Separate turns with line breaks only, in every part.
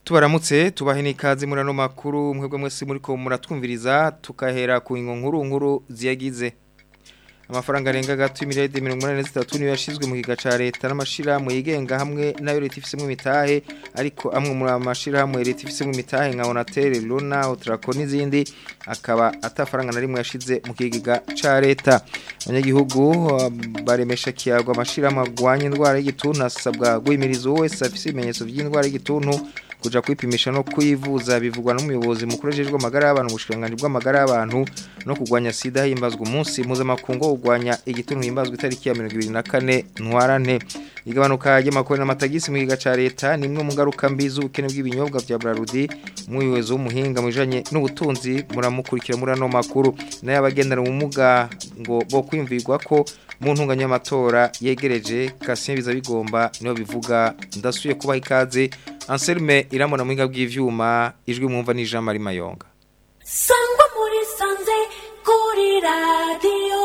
tubaramutse tubahe n'ikaze muri ano makuru mwebwe mwese muri ko muratwumviriza tukahera ku nkuru nkuru ziyagize amafaranga arenga gato y'imiliyaridi mirongo inani n'itatu niyo yashyizwe mu kiga cya leta n'amashyirahamwe yigenga hamwe n'ayo leta ifisemo imitahe ariko amwe muri aya mashyirahamwe leta ifisemo imitahe nka onatere rona otarako n'izindi akaba atafaranga na rimwe yashyize mu kiga cya leta abanyagihugu baremesha kiyago amashyirahamwe arwanya indwara y'igituntu asabwa guhimiriza uwo wese afite ibimenyetso by'indwara y'igituntu kuja kwipimisha no kwivuza bivugwa n'umuyobozi mukuru ajejwe amagara y'abantu ubushikanganje bw'amagara y'abantu no kurwanya sida himbazwa umunsi mpuzamakungu wo kurwanya igituntu himbazwa itariki ya 24 ntwarante igabanuka ry'amakori n'amatagisi mu giga ca leta ni imwe mu ngaruka mbi z'ubukene bw'ibinyobwa vya Brarudi umuyobozi w'umuhinga mu bijanye n'ubutunzi muramukurikira muri ano makuru nayo abagendana ubumuga ngo bo kwimvirwa ko mu ntunganya y'amatora yegereje Kasien biza bigomba niho bivuga ndasuye kubaha ikaze Anselme iramona muhinga bw'ivyuma ijwi mwumva ni Jean Marie Mayonga
Sangwa muri sanze kuri radio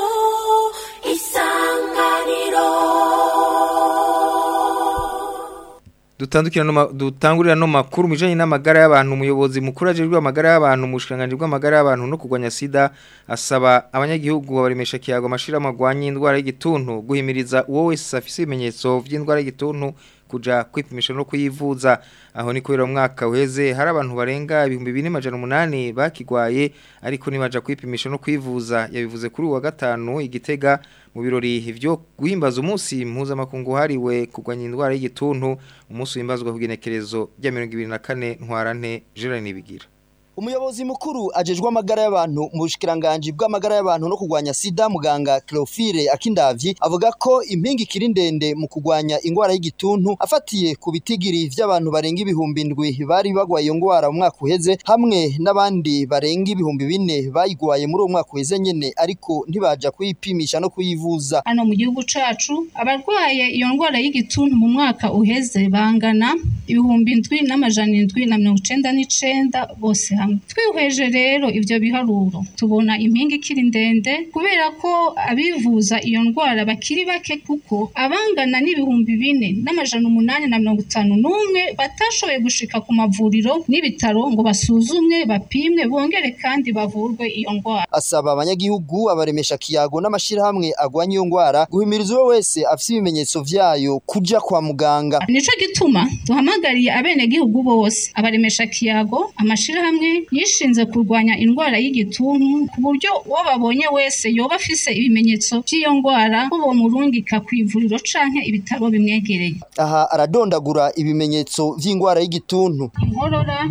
isanganiro
dutandukira no dutangurira no makuru mujanye n'amagara y'abantu umuyobozi mukuru ajejwe amagara y'abantu mushikanganje bw'amagara y'abantu no kugwanya sida asaba abanyagihugu baremesha kiyago amashira magwanya indwara y'igituntu guhimiriza uwo wese afise ibimenyetso vy'indwara y'igituntu kuja kwipimisha no kuyivuza aho ni kubera umwaka uheze hari abantu barenga ibihumbi bine majana umunani bakigwaye ariko nibaja kwipimisha no kwivuza yabivuze kuri uwa gatanu igitega mu birori vyo guhimbaza umunsi mpuzamakungu hariwe kurwanya indwara y'igituntu umunsi wimbazwa kugenekerezo rya 2024 ntwarante Gerard Nibigira
Umuyobozi mukuru ajejwe amagara y'abantu mu bushikiranganje bw'amagara y'abantu no kugwanya sida muganga Cleophile Akindavyi avuga ko impingi kiri ndende mu kugwanya ingwara y'igituntu afatiye ku bitigiri vy'abantu barenga ibihumbi ndwi bari bagwaye iyo ngwara mu mwaka uheze hamwe n'abandi barenga ibihumbi bine bayigwaye muri uwo mwaka uheze nyene ariko ntibaja kuyipimisha no kuyivuza
hano mu gihugu cacu abarwaye iyo ngwara y'igituntu mu mwaka uheze bangana ibihumbi ndwi n'amajana indwi na mirongo icenda n'icenda bose hamwe twihweje rero ivyo biharuro tubona impinga ikiri ndende kubera ko abivuza iyo ndwara bakiri bake kuko abangana n'ibihumbi bine n'amajana umunani na mirongo itanu n'umwe batashoboye gushika ku mavuriro n'ibitaro ngo basuzumwe bapimwe bongere kandi bavurwe iyo ndwara
asaba abanyagihugu abaremesha kiyago n'amashirahamwe agwanya iyo ngwara guhimiriza uwo wese afise ibimenyetso vyayo kuja kwa muganga
nico gituma duhamagariye abenegihugu bose abaremesha kiyago amashirahamwe yishinze kurwanya indwara y'igituntu ku buryo uwo babonye wese yoba afise ibimenyetso by'iyo ndwara ko bomurungika ku ivuriro canke ibitaro bimwegereye
aha aradondagura ibimenyetso vy'ingwara y'igituntu
inkorora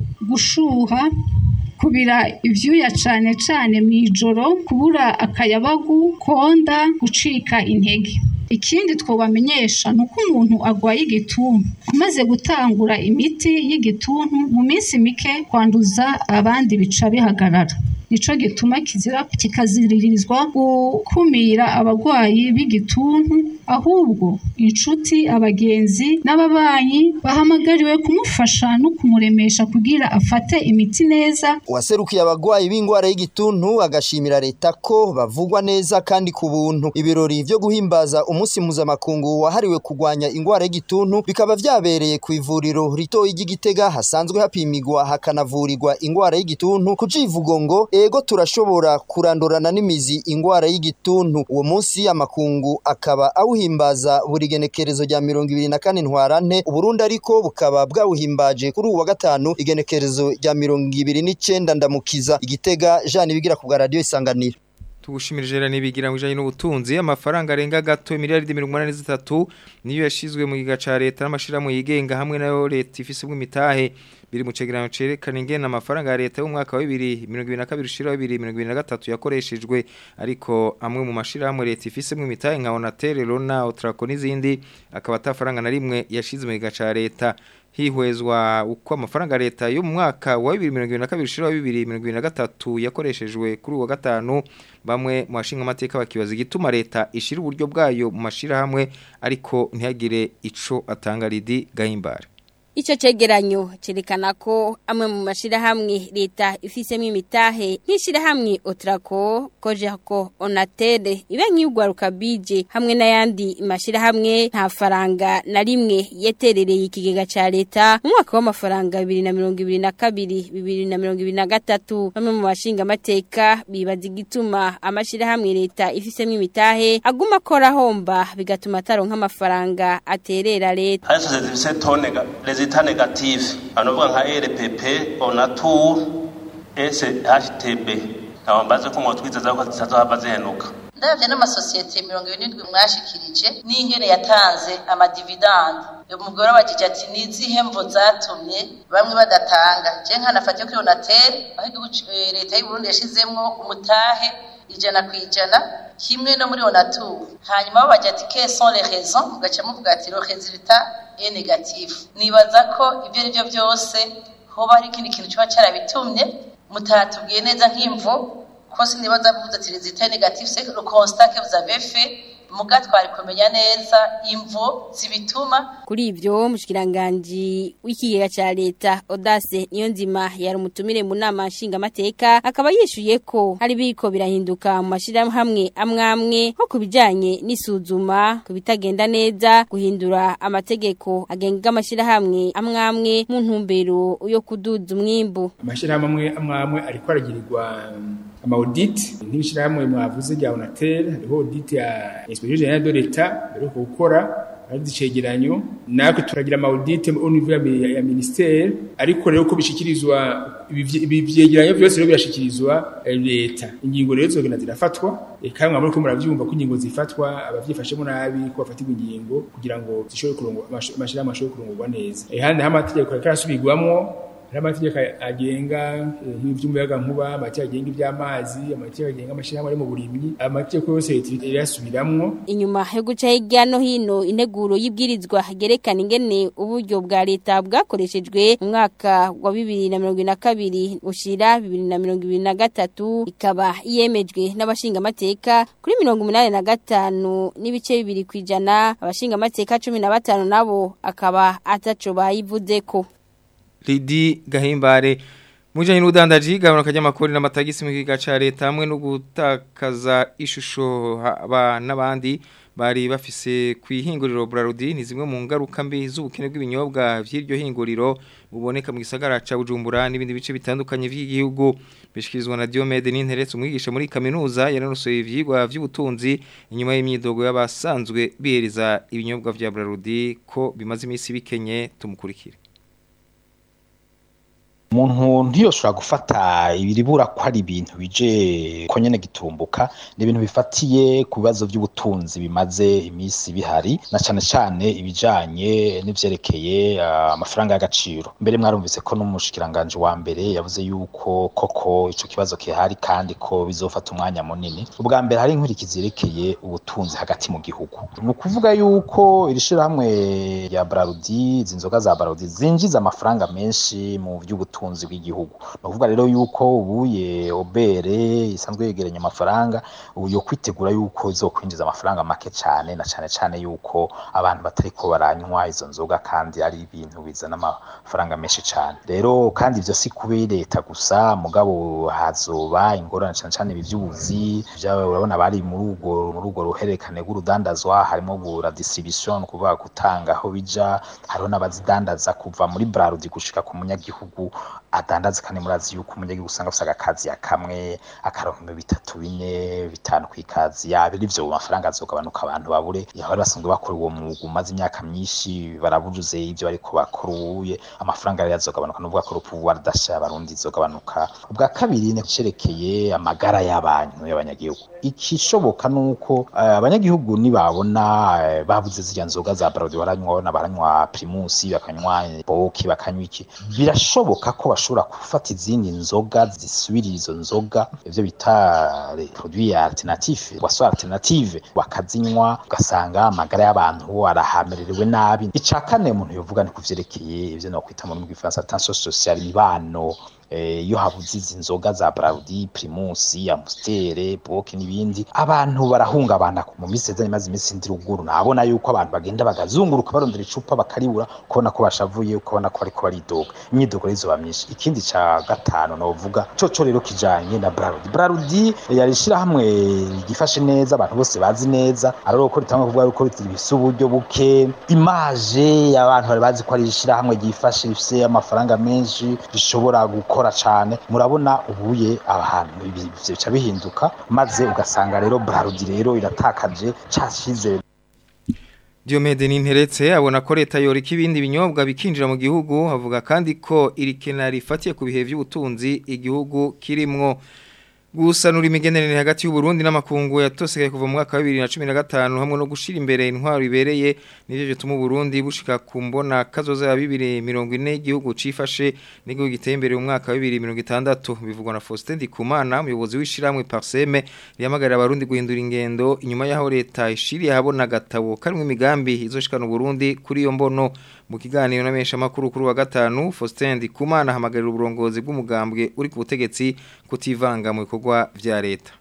gushuha kubira ivyuya cane cane mw'ijoro kubura akayabagu konda gucika intege ikindi twobamenyesha ni uko umuntu agwaye igituntu amaze gutangura imiti y'igituntu mu minsi mike kwanduza abandi bica bihagarara nico gituma kizira kikaziririzwa gukumira abagwayi b'igituntu ahubwo inshuti abagenzi n'ababanyi bahamagariwe kumufasha no kumuremesha kugira afate imiti neza
uwaserukiye abagwayi b'ingwara y'igituntu agashimira leta ko bavugwa neza kandi ku buntu ibirori vyo guhimbaza umunsi mpuzamakungu wahariwe kurwanya ingwara y'igituntu bikaba vyabereye ku ivuriro ritoyi ry'igitega hasanzwe hapimigwa hakanavurirwa ingwara y'igituntu ku civugo ngo ego turashobora kurandurana n'imizi ingwara y'igituntu uwo munsi amakungu akaba awuhimbaza buri genekerezo rya mirongo ibiri na kane ntwarante uburundi ariko bukaba bwawuhimbaje kuri uwu wa gatanu igenekerezo rya mirongo ibiri n'icenda ndamukiza igitega jani bigira ku bwa radiyo isanganiro
tugushimira jera nibigira mu bijanye n'ubutunzi amafaranga arenga gato miliyaridi 83 niyo yashizwe mu giga ca leta n'amashirahamwe yigenga hamwe nayo leta ifise bw'imitahe biri mu cegeranyo cerekana ingene amafaranga ya leta y'umwaka wa 2022 ushira 2023 yakoreshejwe ariko amwe mu mashirahamwe leta ifise bw'imitahe nka Onatel Rona Otraco n'izindi akaba atafaranga na rimwe yashize mu giga ca leta hihwezwa uko amafaranga leta yo mu mwaka wa 2022 ushira 2023 yakoreshejwe kuri uwa gatanu bamwe mu bashinga amateka bakibaza igituma leta ishira uburyo bwayo mu mashira hamwe ariko ntihagire ico atanga ridi gahimbare
Ico cegeranyo cerekana ko amwe mu mashirahamwe leta ifisemo imitahe nk'ishirahamwe Otrako, Kojako, Onatere, ibe nk'iyugwaruka bije hamwe n'ayandi mashirahamwe nta faranga na rimwe yeterereye ikigega ca leta mu mwaka w'amafaranga 2022 2023 bamwe mu bashinga amateka bibaza igituma amashirahamwe leta ifisemo imitahe aguma akora homba bigatuma ataronka amafaranga aterera leta
hari sosiyete zifise tone rezita negative anovuga nka rpp onatur shtb ntabwo mbaze ko mwotwizeza ko zitazohava zihenuka
ndabyo n'amasosiyete mirongo irindwi mwashikirije n'ingene yatanze amadividandi umugore wabajije ati ni izihe mvo zatumye bamwe badatanga je nkanafatiye kuri onatel aho igihugu leta y'u Burundi yashizemwo umutahe ijana ku ijana kimwe no muri onatur hanyuma babaje ati quelles sont les raisons mugaca muvuga ati le résultat est négatif nibaza ko ibyo ari byo byose hoba hari ikindi kintu kiba carabitumye mutatubwiye neza nk'imvo ko sinibaza kuvuga ati résultat négatif c'est le constat que vous avez fait muga twari kumenya neza imvo zibituma
kuri ivyo mushikiranganje w'ikigega ca leta Audace niyo nzima yari umutumire mu nama nshinga amateka akaba yishuye ko hari biko birahinduka mu mashirahamwe amwamwe nko kubijanye n'isuzuma kubitagenda neza guhindura amategeko agenga amashirahamwe amwamwe mu ntumbero yo kuduza umwimbu
amashirahamwe amwamwe ariko aragirirwa ama audit nk'ibishirahamwe mwavuze rya Onatel hariho audit ya Inspection Generale de l'Etat bari gukora ari icegeranyo natwe turagira ama audit au niveau ya, ya ministère ariko rero ko bishikirizwa ibi vyegeranyo byose rero birashikirizwa leta ingingo rero zogenda zirafatwa kandi mwamuri ko muravyumva ko ingingo zifatwa abavyifashemo nabi ko bafatirwa ingingo kugira ngo zishobore kurongwa amashirahamwe ashobore kurongorwa neza handi hamategeko karasubirwamwo hari amategeko agenga nk'ivy'umuyaga nkuba amategeko agenga ivy'amazi amategeko agenga amashirahamwe ari mu burimyi amategeko yose leta irasubiramwo
inyuma yo guca hirya no hino integuro y'ibwirizwa gerekana ingene uburyo bwa leta bwakoreshejwe mu mwaka wa bibiri na mirongo na kabiri ushira bibiri na mirongo ibiri na gatatu ikaba yemejwe n'abashinga amateka kuri mirongo umunani na gatanu n'ibice bibiri kw'ijana abashinga amateka cumi na batanu nabo akaba ataco bayivuzeko
Lidi Gahimbare Mujanye n'udandaji gabanuka ry'amakori n'amatagisi mu kiga ca leta hamwe no gutakaza ishusho aba n'abandi bari bafise kwihinguriro Brarudi ni zimwe mu ngaruka mbi z'ubukene bw'ibinyobwa vy'iryo hinguriro buboneka mu gisagara ca Bujumbura n'ibindi bice bitandukanye vy'igihugu bishikirizwa na Diomede n'interetse umwigisha muri kaminuza yaranosoye ivyigwa vy'ubutunzi inyuma y'imyidogo y'abasanzwe bihereza ibinyobwa vya Brarudi ko bimaze imisi bikenye tumukurikire
umuntu ntiyoshobora gufata ibiribura ko ari ibintu bije ko nyene gitumbuka ni ibintu bifatiye ku bibazo by'ubutunzi bimaze iminsi bihari na cane cane ibijanye n'ivyerekeye uh, amafaranga y'agaciro mbere mwarumvise ko n'umushikiranganje wa mbere yavuze yuko koko ico kibazo kihari kandi ko bizofata umwanya munini ubwa mbere hari inkurikizi yerekeye ubutunzi hagati mu gihugu ni ukuvuga yuko iri shirahamwe rya Brarudi izi nzoga za Brarudi zinjiza amafaranga menshi mu by'ubutunzi ubutunzi bw'igihugu no kuvuga rero yuko ubuye obere isanzwe yegeranya amafaranga ubu yo kwitegura yuko izokwinjiza amafaranga make cyane na cyane cyane yuko abantu batariko baranywa izo nzoga kandi ari ibintu bizana amafaranga menshi cyane rero kandi ivyo si kube leta gusa mugabo hazoba ingorane cyane cyane ibi by'ubuzi urabona bari muri urwo muri urwo ruhererekane rw'urudandazwa harimo bura distribution kuvuga gutanga aho bija hariho n'abazidandaza kuva muri Brarudi gushika ku munyagihugu adandaza kandi murazi yuko umunyagihugu usanga afite agakazi ya kamwe akaronka bitatu bine bitanu ku ikazi yabiri ivyo mafaranga azogabanuka abantu babure yahora basanzwe bakora uwo mwuga umaze imyaka myinshi barabujuze ivyo bariko bakora ubuye amafaranga rero azogabanuka n'ubwo ko pouvoir d'achat abarundi izogabanuka ubwa kabiri ni cerekeye amagara y'abantu y'abanyagihugu ikishoboka nuko abanyagihugu nibabona babuze zirya nzoga za Brarudi baranywa baranywa Primus bakanywa Boki bakanywa iki birashoboka ko bashobora gufata izindi nzoga zisubirira izo nzoga ivyo bita produit alternatif boisson alternative bakazinywa ugasanga amagara y'abantu arahamererewe nabi ica kane umuntu yovuga ni kuvyerekeye ivyo no kwita mu rurimi rw'ifaransa tension sociale imibano eh, iyo habuze izi nzoga za Brarudi Primus Amstel Boke n'ibindi abantu barahungabana mu minsi yeze imaze iminsi ndi ruguru nabona yuko abantu bagenda bagazunguruka barondera icupa bakaribura kubona ko bashavuye ukabona ko bariko baridoga imyidogo rizoba myinshi ikindi ca gatanu novuga coco rero kijanye na Brarudi Brarudi yari ishirahamwe gifashe neza abantu bose bazi neza ariko ko ritanga kuvuga yuko rifise uburyo buke image abantu bari bazi ko ari ishirahamwe gifashe rifise amafaranga menshi rishobora gukora cane murabona ubuye ahantu ibi- bica bihinduka maze ugasanga rero Brarudi rero iratakaje cashize
Diomede Ninteretse abona ko leta yorika ibindi binyobwa bikinjira mu gihugu avuga kandi ko iri kena rifatiye ku bihe by'ubutunzi igihugu kirimwo gusanura imigenderanire hagati y'u Burundi n'amakungu yatosekaye kuva mu mwaka wa 2015 hamwe no gushira imbere intwaro ibereye nivyo bituma u Burundi bushika ku mbona kazoza ya 2040 igihugu cifashe n'igihugu giteye imbere mu mwaka wa 2060 bivugwa na Faustin Ndikumana umuyobozi w'ishiramwe Parseme rihamagarira abarundi guhindura ingendo inyuma yaho leta ishiriye habona gatabo karimwe imigambi izoshikana u Burundi kuri iyo mbono mu kiganiro n'amesha makuru kuri wa gatanu Faustin Ndikumana hamagarira uburongozi bw'umugambwe uri ku butegetsi kutivanga mu bikorwa vya leta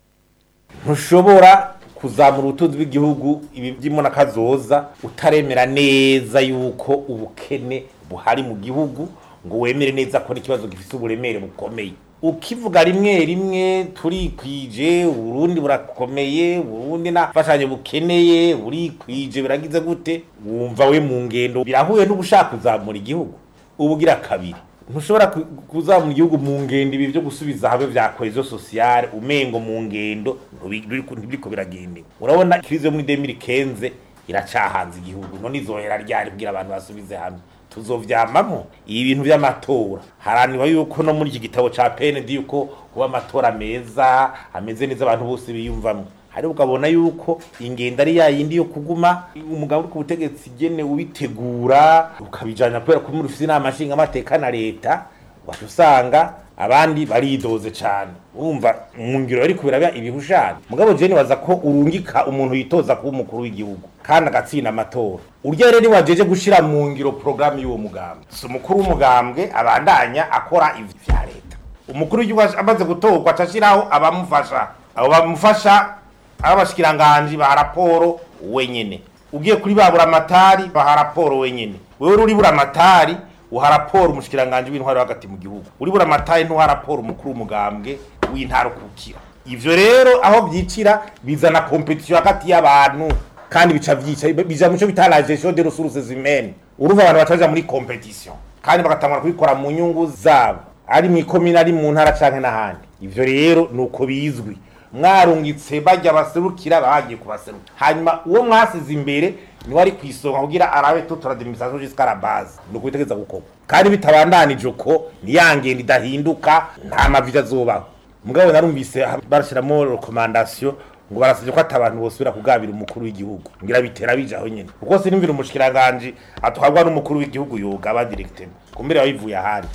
ntushobora kuzamura ubutunzi bw'igihugu ibi byimo n'akazoza utaremera neza yuko ubukene buhari mu gihugu ngo wemere neza ko n'ikibazo gifite uburemere bukomeye ukivuga rimwe rimwe turikwije uburundi burakomeye uburundi nta mfashanyo bukeneye burikwije biragize gute wumva we mu ngendo birahuye n'ugushaka kuzamura igihugu ubugira kabiri ntushobora ku- kuzamura igihugu mu ngendo ibi byo gusubiza habe vya cohesion sociale umengo mu ngendo ntubi- biriko- ntibiriko biragendewe urabona krize yo muri 2015 iracahanze igihugu none izohera ryari kugira abantu basubize hamwe tuzovyamamo ibi bintu vy'amatora haranirwa yuko no muri iki gitabo ca PND yuko kuba amatora meza ameze neza abantu bose biyumvamo hari ukabona yuko ingendo ari ya yindi yo kuguma umugabo uri ku butegetsi gene ubitegura ukabijana kubera ko muri ufite inama nshinga amateka na leta wacu usanga abandi baridoze cyane urumva mu ngiro yari kubera ibihushane mugabo je nibaza ko urungika umuntu yitoza kuba umukuru w'igihugu kandi agatsinda amatora urya rero niwajeje gushira mu ngiro programme y'uwo mugambwe si umukuru w'umugambwe abandanya akora ivyo vya leta umukuru w'igihugu amaze gutorwa acashiraho abamufasha abo bamufasha abashikiranganji baha raporo wenyene ugiye kuri babura amatari baha raporo wenyene wewe uri bura amatari uha raporo umushikiranganje w'intwaro hagati mu gihugu uri bura amatari ntuha raporo umukuru w'umugambwe w'intara kukira ivyo rero aho vyicira bizana competition hagati y'abantu kandi bica vyica bija muco bita la gestion des ressources humaines uruva abantu bataja muri competition kandi bagatangura kubikora mu nyungu zabo ari mu ikomine ari mu ntara canke n'ahandi ivyo rero nuko bizwi mwarungitse bajya baserukira bagiye kubaseruka hanyuma uwo mwasize imbere niwe ari kwisonga kugira arabe tutora demisation jusqu'à la base nuko bitegeza gukorwa kandi bitabandanije uko niyangenda idahinduka nta mavi azobaho mugabo narumvise barashiramo recommandation ngo barasabye ko atabantu bosubira kugabira umukuru w'igihugu ngira bitera bijaho nyene kuko sinumvira umushikiranganje atwarwa n'umukuru w'igihugu yoga directement kumbere yabivuye ahandi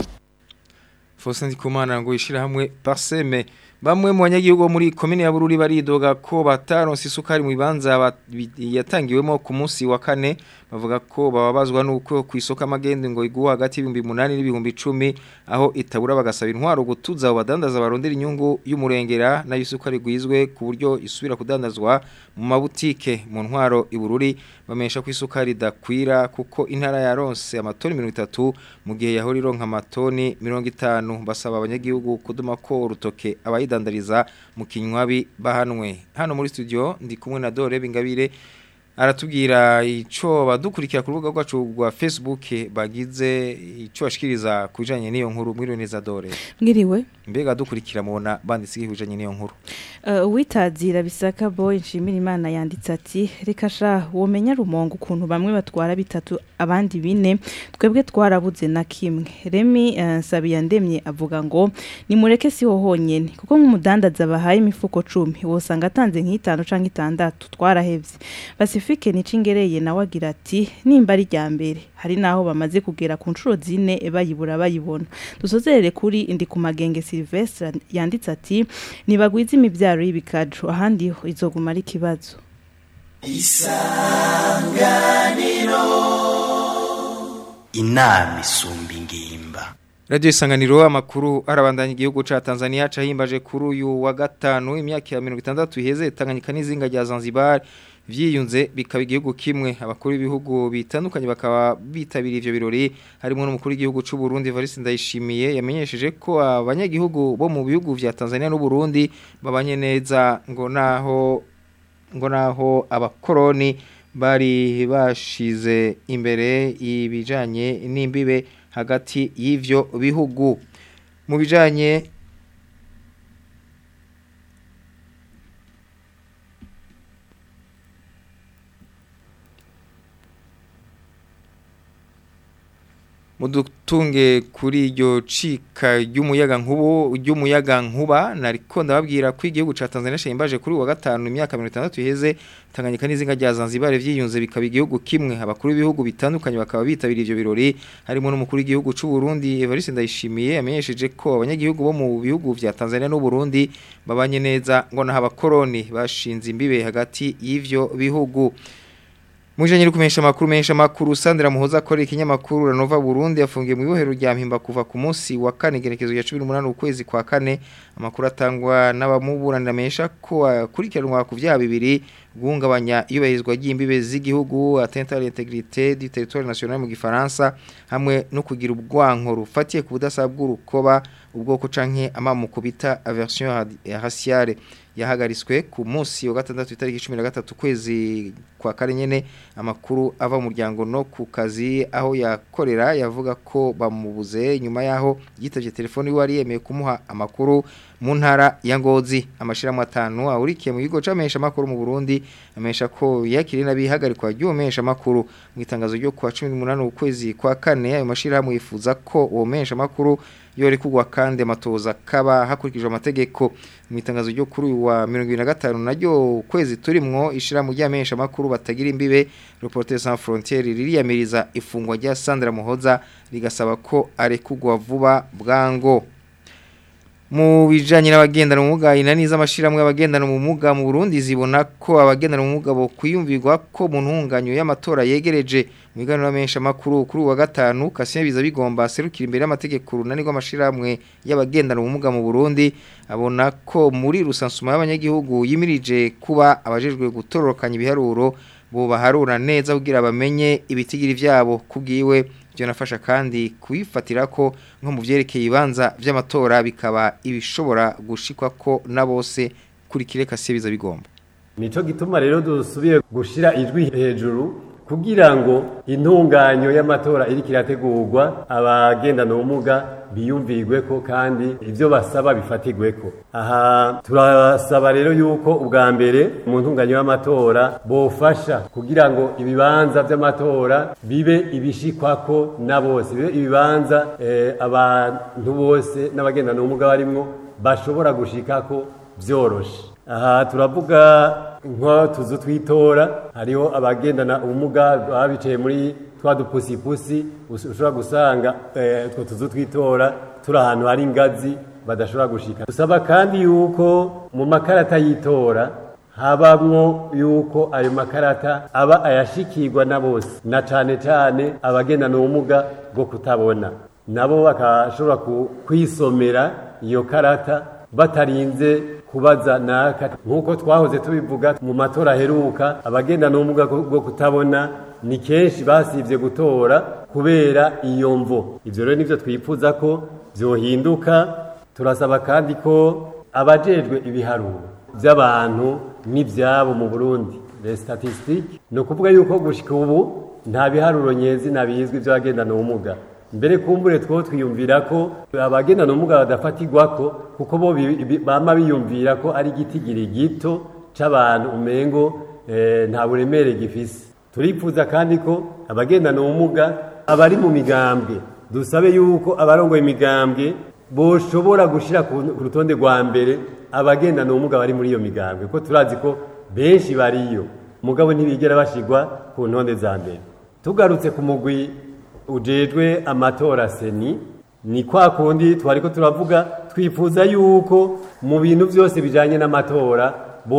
Faustin Ndikumana ngo ishira hamwe Parseme bamwe mu banyagihugu bo muri komine ya Bururi baridoga ko bataronse isukari mu bibanza ba- bi- yatangiwemo ku munsi wa kane bavuga ko bababazwa nuko ku isoko amagende ngo iguha hagati y'ibihumbi 8 n'ibihumbi 10 aho itabura bagasaba intwaro gutuza abo badandaza barondera inyungu y'umurengera nayo isukari gwizwe ku buryo isubira kudandazwa mu mabutike mu ntwaro ibururi bamesha ko isukari dakwira kuko intara yaronse amatoni 30 mu gihe yahora ironka amatoni 50 basaba abanyagihugu kuduma ko urutoke abayidandariza mu kinywabi bahanwe hano muri studio ndi kumwe na Dore Bingabire aratubwira ico badukurikira ku rubuga rwacu rwa Facebook bagize ico bashikiriza kujanye n'iyo nkuru mwiriwe neza Dore
mwiriwe
mbega dukurikira mubona banditse kujanye n'iyo nkuru
Uh, uwitazira bisaka boy nshimira imana yanditse ati reka sha womenya rumongo ukuntu bamwe batwara bitatu abandi bine twebwe twarabuze na kimwe remi uh, nsabiyandemye avuga ngo nimureke siho honyene kuko nk'umudandaza bahaye imifuko cumi wosanga atanze nk'itanu canke itandatu twarahevye pacifique nicingereye nawe agira ati nimba ari rya mbere hari naho bamaze kugera ku nshuro zine bayibura bayibona dusozerere kuri indi ku magenge Silvestre yanditse ati nibagwiza imibyaro y'ibikaju ahandi ho izoguma ari ikibazo
inama isumba ingimba
Radio Isanganiro amakuru arabandanya igihugu ca Tanzania cahimbaje kuri uyu wa gatanu imyaka ya 60 iheze Tanganyika n'izinga rya Zanzibar vyiyunze bikaba igihugu kimwe abakuru b'ibihugu bitandukanye bakaba bitabiriye ivyo birori harimo n'umukuru w'igihugu c'u Burundi Evariste Ndayishimiye yamenyesheje ko abanyagihugu bo mu bihugu vya Tanzania n'u Burundi babanye neza ngo naho ngo naho abakoroni bari bashize imbere ibijanye n'imbibe hagati y'ivyo bihugu mu bijanye mudutunge kuri iryo cika ry'umuyaga nkubu ry'umuyaga nkuba nariko ndababwira ko igihugu ca Tanzania shimbaje kuri wa gatanu imyaka 60 iheze Tanganyika n'izinga rya Zanzibar vyiyunze bikaba igihugu kimwe abakuru b'ibihugu bitandukanye bakaba bitabiriye ivyo birori harimo n'umukuru w'igihugu c'u Burundi Evariste Ndayishimiye yamenyesheje ko abanyagihugu bo mu bihugu vya Tanzania n'u Burundi babanye neza ngo naha abakoroni bashinze imbibe hagati y'ivyo bihugu Mujanye no kumesha makuru mesha makuru Sandra Muhoza akora ikinyamakuru Ranova Burundi afungiye mu ibohero rya Mpimba kuva ku munsi wa kane gerekezo ya 18 ukwezi kwa kane amakuru atangwa n'abamuburanira mesha ko akurikiranwa ku vyaha bibiri guhungabanya iyubahirizwa ry'imbibe z'igihugu atteinte à l'intégrité du territoire national mu gifaransa hamwe no kugira ubwanko rufatiye ku budasa bw'urukoba ubwoko canke amamuko bita aversion raciale yahagariswe ku munsi wa gatandatu itariki 13 kwezi kwa kare nyene amakuru ava mu muryango no ku kazi aho yakorera yavuga ko bamubuze nyuma yaho yitavye telefone wari yemeye kumuha amakuru mu ntara ya Ngozi amashiramu atanu ahurikiye mu bigo camesha makuru mu Burundi amesha ko yakiri nabihagarikwa ry'umesha makuru mu itangazo ryo kwa 18 ukwezi kwa kane ayo mashiramu yifuza ko uwo mesha makuru yori kugwa kandi amatoza kaba hakurikijwe amategeko mu itangazo ryo kuri wa 2025 naryo kwezi turimwo ishira mu ryamesha makuru batagira imbibe Reporters sans frontières ririyamiriza ifungwa rya Sandra Muhoza rigasaba ko arekugwa vuba bwango mu bijanye n'abagendana ubumuga inaniza amashiramwe abagendana ubumuga mu Burundi zibona ko abagendana ubumuga bo kwiyumvirwa ko mu ntunganyo y'amatora yegereje mu biganiro menshi amakuru kuri wa gatanu Kasien biza bigomba serukira imbere y'amategeko runani rw'amashiramwe y'abagendana ubumuga mu Burundi abona ko muri rusansuma y'abanyagihugu yimirije kuba abajejwe gutororokanya ibiharuro bo baharura neza kugira bamenye ibitigiri vyabo kubwiwe byo nafasha kandi kuyifatira ko nko mu vyerekeye ibanza vy'amatora bikaba ibishobora gushikwa ko na bose kuri kireka biza bigomba
nico gituma rero dusubiye gushira ijwi hejuru kugira ngo intunganyo y'amatora iriko irategurwa abagendana ubumuga biyumvirweko kandi ivyo basaba bifatirweko aha turasaba rero yuko ubwa mbere mu ntunganyo y'amatora bofasha kugira ngo ibibanza vy'amatora bibe ibishikwako na bose bibe ibibanza eh, abantu bose n'abagendana ubumuga barimwo bashobora gushikako vyoroshe aha turavuga nko tuzu twitora hariho abagendana ubumuga baba bicaye muri twa dupusipusi ushobora gusanga utwo tuzu twitora turi ahantu hari ingazi badashobora gushika dusaba kandi yuko mu makarata y'itora habamwo yuko ayo makarata aba ayashikirwa na bose na cane cane abagendana ubumuga bwo kutabona nabo bakashobora kwisomera iyo karata batarinze kubaza naka nk'uko twahoze tubivuga mu matora aheruka abagendana ubumuga bwo kutabona ni kenshi basivye gutora kubera iyo mvo ivyo rero nivyo twifuza ko vyohinduka turasaba kandi ko abajejwe ibiharuro vy'abantu n'ivyabo mu Burundi les statistiques ni ukuvuga yuko gushika ubu nta biharuro nyezi nabizwi vy'abagendana ubumuga mbere kumbure two twiyumvira ko abagendana ubumuga badafatirwako kuko bo bama biyumvira ko ari igitigiri gito c'abantu umengo nta buremere gifise turifuza kandi ko abagendana ubumuga abari mu migambwe dusabe yuko abarongoye imigambwe boshobora gushira ku rutonde rwa mbere abagendana ubumuga bari muri iyo migambwe ko turazi ko benshi bariyo mugabo ntibigera bashigwa ku ntonde za mbere tugarutse ku mugwi ujejwe amatora seni ni kwa kundi twariko turavuga twifuza yuko mu bintu byose bijanye n'amatora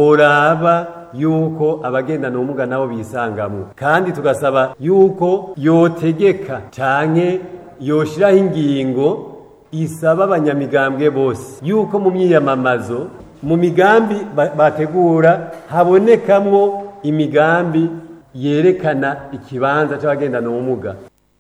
boraba yuko abagendana ubumuga nabo bisangamwo kandi tugasaba yuko yotegeka canke yoshiraho ingingo isaba abanyamigambwe bose yuko mu myiyamamazo mu migambi ba- bategura habonekamwo imigambi yerekana ikibanza c'abagendana ubumuga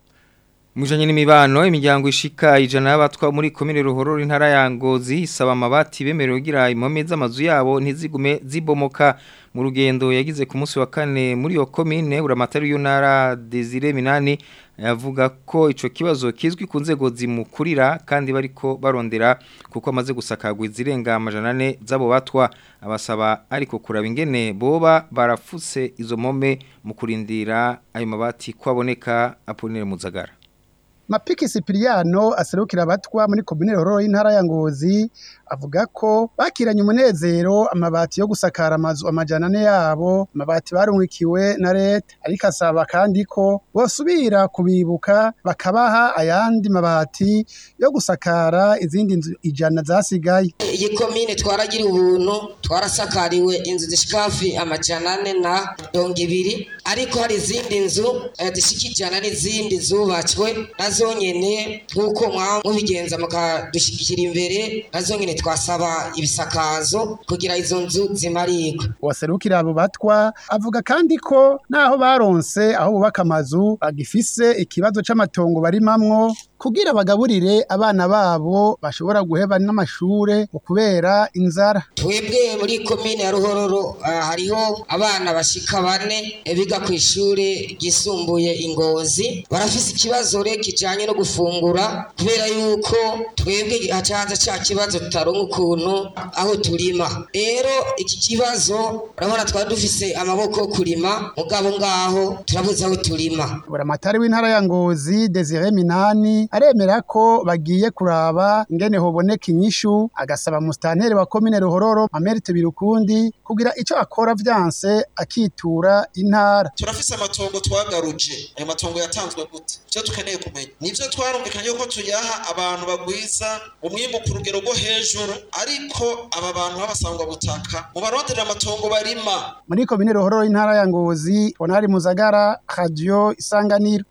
Mujanye n'imibano imiryango ishika ijana y'abatwa muri komine ruhororo intara ya Ngozi isaba amabati bemerewe kugira impome z'amazu yabo ntizigume zibomoka mu rugendo yagize ku munsi wa kane muri iyo komine uramatari y'untara Desire Minani yavuga ko ico kibazo kizwi ku nzego zimukurira kandi bariko barondera kuko amaze gusakagwa izirenga amajana ane z'abo batwa abasaba ariko kuraba ingene boba barafuse izo mpome mu kurindira ayo mabati kwaboneka Apollinaire Muzagara
Mapiki Sipiriano aserukira abatwa muri komine Rororo y'intara ya Ngozi avuga ko bakiranye umunezero amabati yo gusakara amazu amajana ane yabo amabati barungikiwe na leta ariko asaba kandi ko bosubira kubibuka bakabaha ayandi mabati yo gusakara izindi nzu ijana zasigaye
iyi komine twaragira ubuntu twarasakariwe inzu zishika hafi amajana ane na mirongo ibiri ariko hari izindi nzu eh, zishika ijana n'izindi zubatswe nazo nyene nk'uko mwaba mubigenza mukadushyigikira imbere nazo nyene twasaba ibisakazo kugira izo nzu zimarigwe
waserukira abo batwa avuga kandi ko naho baronse aho bubaka amazu bagifise ikibazo c'amatongo barimamwo kugira bagaburire abana babo bashobora guheba n'amashure mu kubera inzara
twebwe muri komine ya ruhororo ah, hariho abana bashika bane eh, biga ku ishure ryisumbuye ingozi barafise ikibazo rero kijanye no gufungura kubera yuko twebwe hacanze ca kibazo tutaronka ukuntu aho turima rero iki kibazo urabona twari dufise amaboko yo kurima mugabo ngaho turabuze aho turima
buramatari w'intara ya ngozi desire minani aremera ko bagiye kuraba ingene hoboneka inyishu agasaba musitanteri wa komine ruhororo amerite birukundi kugira ico akora vyanse akitura intara
turafise amatongo twagaruje ayo matongo yatanzwe gute ivyo dukeneye kumenya nivyo twarumvikanye yuko tuyaha abantu bagwiza umwimbu ku rugero rwo hejuru ariko aba bantu b'abasangwa butaka mu baronderera amatongo barima
muri komine ruhororo y'intara ya ngozi honari muzagara radio isanganiro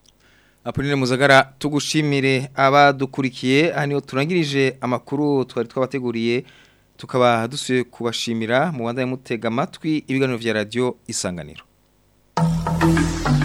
Apoline Muzagara tugushimire abadukurikiye haniyo turangirije amakuru twari twabateguriye tukaba dusuye kubashimira mu wanda mutega amatwi ibiganiro vya radio isanganiro